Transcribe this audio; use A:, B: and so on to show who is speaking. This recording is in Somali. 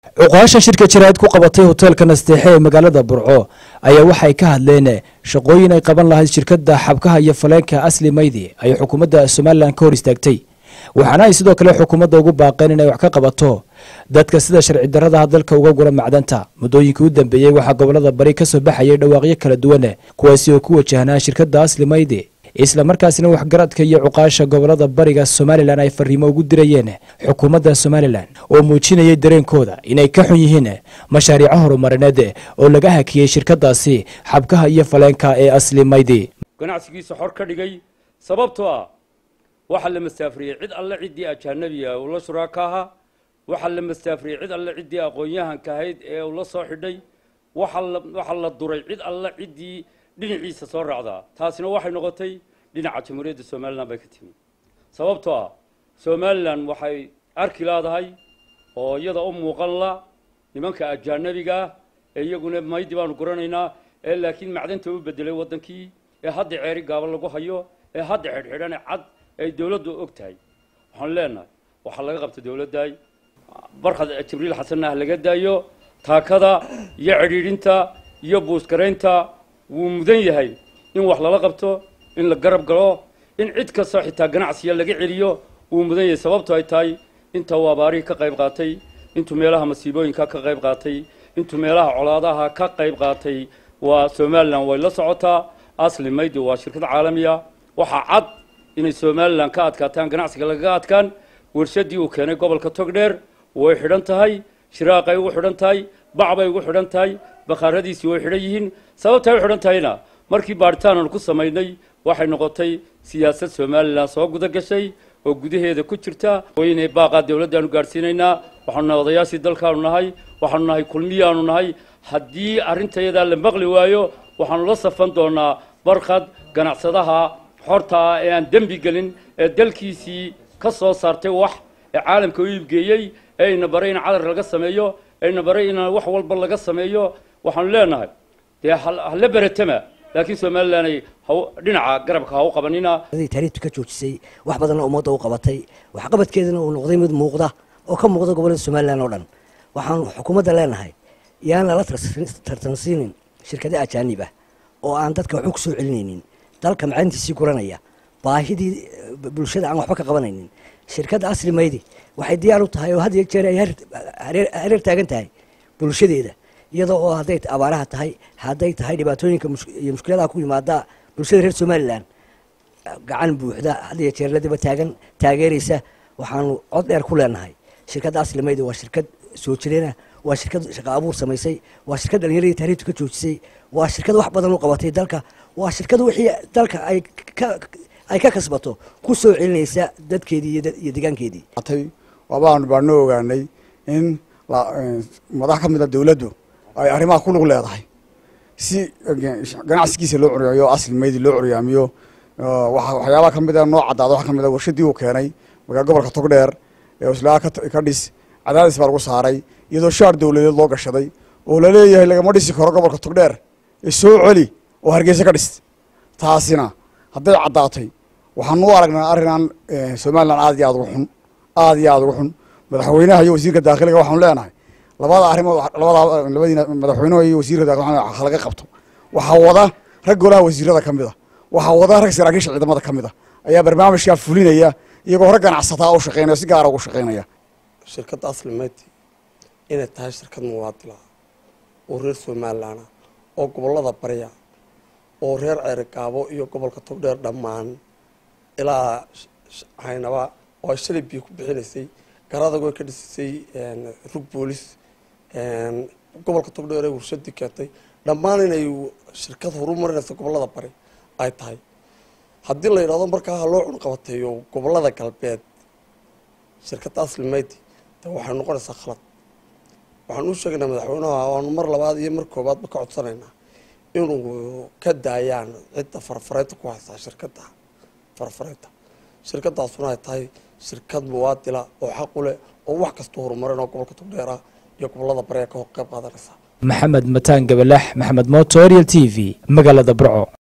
A: cuqaasha shirka jaraa'id ku qabatay hoteelka nasteexe ee magaalada burco ayaa waxay ka hadleen shaqooyin ay qaban lahayd shirkadda xabkaha iyo faleenka asli maydi ay xukuumadda somalilan ka hor istaagtay waxaana ay sidoo kale xukuumadda ugu baaqeen inay wax ka qabato dadka sida sharci darradaha dalka uga gula macdanta muddooyinkii u dambeeyey waxaa gobolada bari ka soo baxayay dhawaaqyo kala duwan kuwaasi oo ku wajahnaa shirkadda asli maydi isla markaasina waxgaradka iyo cuqaasha gobolada bariga somalilan ay fariimo ugu dirayeen xukuumadda somalilan oo muujinayay dareenkooda inay ka xun yihiin mashaariico horumarineed oo laga hakiyey shirkadaasi xabkaha iyo faleenka ee asli maydi
B: ganacsigiisa xor ka dhigay sababtoo ah waxaa la masaafriyey cid alle ciddii ajaanabiga uu la shuraaka ahaa waxaa la masaafriyey cid alle ciddii aqoon-yahanka ahayd ee uu la soo xidhay waxaa la duray cid alle ciddii dhinaciisa soo raacdaa taasina waxay noqotay dhinaca jamhuuriyadda somalilan bay ka timi sababtoo ah somalilan waxay arki leedahay oo iyada u muuqan la nimanka ajaanabiga ah ee iyaguna maydi baanu guranaynaa ee laakiin macdanta u bedelay waddankii ee hadda ceeri gaaba lagu hayo ee hadda xidhxidhane cad ay dowladdu og tahay waxaan leenahay waxaa laga qabta dowladday barkhad jibriil xasanna ha laga daayo taakada iyo cidhiidhinta iyo buuskaraynta wuu mudan yahay in wax lala qabto in la garab galo in cid kastoo xitaa ganacsiya laga celiyo wuu mudan yahay sababto ay tahay inta uu abaarihii ka qayb qaatay intuu meelaha masiibooyinka ka qayb qaatay intuu meelaha colaadaha ka qayb qaatay waa somalilan way la socotaa asli maydi waa shirkad caalamiya waxaa cad inay somalilan ka adkaataan ganacsiga lagaga adkaan warshadii uu keenay gobolka togdheer way xidhan tahay shiraaqay ugu xidhan tahay bacbay ugu xidhan tahay bakhaaradiisii way xidhan yihiin sababtay u xidhan tahayna markii baaritaan aanu ku samaynay waxay noqotay siyaasad somalilan soo guda gashay oo gudaheeda ku jirta weyne baaqaa dowladdaanu gaadhsiinaynaa waxaanu nahay odayaashii dalkaanu nahay waxaanu nahay kulmiyaanu nahay haddii arrintayadaa la maqli waayo waxaanu la safan doonaa barkhad ganacsadaha xorta ah ee aan dembi gelin ee dalkiisii ka soo saartay wax ee caalamka u iibgeeyey ee ayna baray in cadar laga sameeyo ayna baray in wax walba laga sameeyo waxaanu leenahay dee hala beretama laakiin somalilan ay dhinaca garabka ha u qabanina
C: taariikhtu ka joojisay wax badanna ummadda u qabatay waxqabadkeedana uu noqday mid muuqda oo ka muuqda gobollada somalilan oo dhan waxaanu xukuumadda leenahay yaan lala tartansiinin shirkado ajaanib ah oo aan dadka waxba ku soo celinaynin dalka macalintiisii guranaya baahidii bulshada aan waxba ka qabanaynin shirkadda asli maydi waxay diyaar u tahay oo had iyo jeer ay hareer taagan tahay bulshadeeda iyadoo oo hadday abaaraha tahay hadday tahay dhibaatooyinka iyo mushkiladaha ku yimaada bulshada reer somalilan gacan buuxda had iyo jeer ladiba taagan taageeraysa waxaanu cod dheer ku leenahay shirkadda asli maydi waa shirkad soo jireena waa shirkad shaqo abuur samaysay waa shirkad dhalinyaradii taariikhtu ka joojisay waa shirkad wax badan u qabatay dalka waa shirkad wixii dalka ay ka ay ka kasbato ku soo celinaysa dadkeedii iyo degaankeedii
D: wabaanu baanu ogaanay in madax ka mid a dowladdu ay arrimaha ku lug leedahay si ganacsigiisa loo curyaamiyo asli maydi loo curyaamiyo waxyaabaha ka mid a noo caddaada waxa ka mid a warshadii uu keenay magaa gobolka togdheer ee islaa ka dhis cadaadis baa lagu saaray iyadoo shaar dowladeed loo gashaday oo laleeyahay lagama dhisi karo gobolka togdheer ee soo celi oo hargeysa ka dhis taasina hadday caddaatay waxaanu u aragnaa arrinaan somalilan aad iyo aad ugu xun aad iyo aad ugu xun madaxweynaha iyo wasiirka daakiliga waxaanu leenahay labada arrimood labada labadiina madaxweynaha iyo wasiirka daakiliga ha laga qabto waxaa wada rag golaha wasiirada ka mid a waxaa wada rag saraakiisha ciidamada ka mid a ayaa barnaamijkaa fulinaya iyagoo hore ganacsataa u shaqeynaya si gaara ugu shaqeynaya
E: shirkadda asli mayti inay tahay shirkad muwaadila oo reer somalilanah oo gobollada barya oo reer ceerigaabo iyo gobolka togdheer dhammaan ilaa haynaba oo ay shalay biyo ku bixinaysay garadago ka dhisisay rug boolis gobolka togdheer ee warshadii keentay dhammaan inay shirkad horumarinaysa gobollada bari ay tahay haddii la yidhahdo markaa ha loo cunqabateeyo gobollada galbeed shirkadda asli mayti de waxay noqonaysaa khalad waxaan u sheegaynaa madaxweynaha waanu mar labaad iyo mar koobaadba ka codsanaynaa inuu ka daayaan cidda farfareynta ku haysaa shirkadda farfareynta shirkadaasuna ay tahay shirkad muwaadila oo xaq u leh oo wax kasta horumarin oo gobolka togdheera iyo gobolada bari ka qayb qaadanaysa
A: maxamed mataan gabalax maxamed mooto ariel t v magaalada burco